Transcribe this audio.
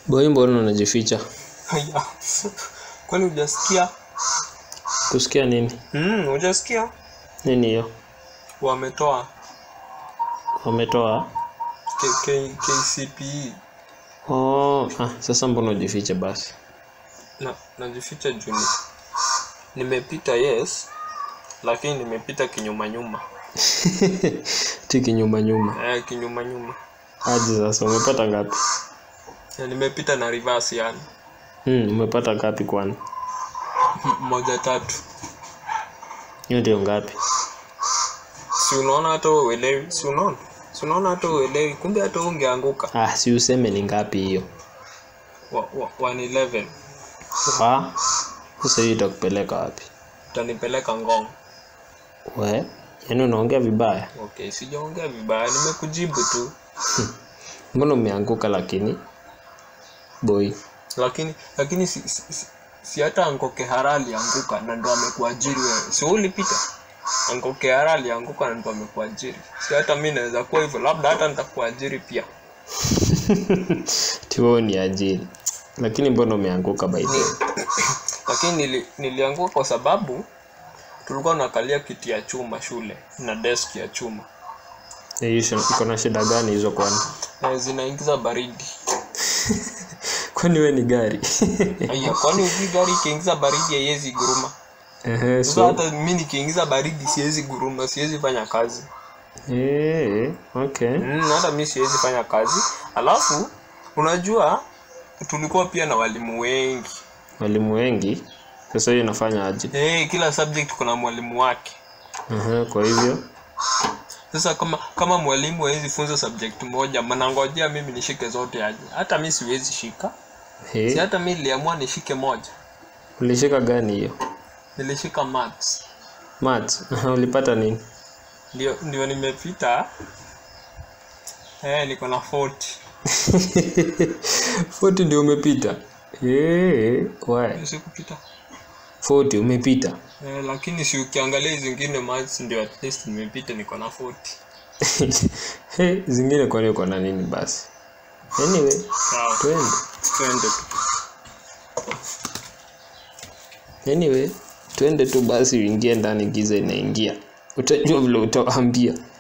Boy, mbona unajificha? Haya. Kwani hujasikia? Kusikia nini? Mm, hujasikia? Nini hiyo? Wametoa Wametoa? K K KCPE Oh, ah, sasa mbona ujifiche basi? na najificha juu ni- nimepita yes, lakini nimepita kinyuma nyuma. Tiki nyuma nyuma. Eh, kinyuma nyuma. Aje sasa umepata ngapi? Na nimepita na reverse yani. Hmm, umepata ngapi kwani? M- Moja tatu. Hiyo ndio ngapi? Si unaona hata wewe uelewi? Si unaona? Si unaona hata wewe uelewi? Kumbe hata wewe ungeanguka. Ah, si useme ni ngapi hiyo. Wa, wa, 111 Wa? Sasa hiyo itakupeleka wapi? utanipeleka Ngong. We, yaani unaongea vibaya. Okay, sijaongea vibaya, nimekujibu tu. Mbona umeanguka lakini? Boy. Lakini lakini si, si, si, si hata Anko Kehara alianguka na ndo amekuajiri wewe. Si wewe ulipita? Anko Kehara alianguka na ndo amekuajiri. Si hata mimi naweza kuwa hivyo, labda hata nitakuajiri pia. Tiwo ni ajili. Lakini mbona umeanguka by the way? Lakini nili, nilianguka kwa sababu tulikuwa tunakalia kiti ya chuma shule na desk ya chuma. Eh, hiyo shi- iko na shida gani hizo kwani? Na zinaingiza baridi. Kwani we ni gari? Aya, kwani uki gari ikiingiza baridi haiwezi guruma? Ehe, Sasa so. hata mimi nikiingiza baridi siwezi guruma, siwezi fanya kazi. Eh, okay. Mm, hata mimi siwezi fanya kazi. Alafu unajua tulikuwa pia na walimu wengi. Walimu wengi. Sasa hiyo inafanya aje? Eh, kila subject kuna mwalimu wake. Aha, kwa hivyo Sasa kama kama mwalimu hawezi funza subject moja, mnangojea mimi nishike zote aje? Hata mimi siwezi shika. Si He, hata mimi niliamua nishike moja. ulishika gani hiyo? Nilishika maths. Maths. Aha, ulipata nini? Ndio ndio nimepita. Eh, niko na 40. 40 ndio umepita. Eh, why? Sikupita. 40 umepita. Eh, lakini si ukiangalia hizi zingine maths ndio at least nimepita niko na 40. He, zingine kwani uko na nini basi? Anyway, Sawa. twende. Twende tu. Anyway, twende tu basi uingie ndani giza inaingia. Utajua vile utawaambia.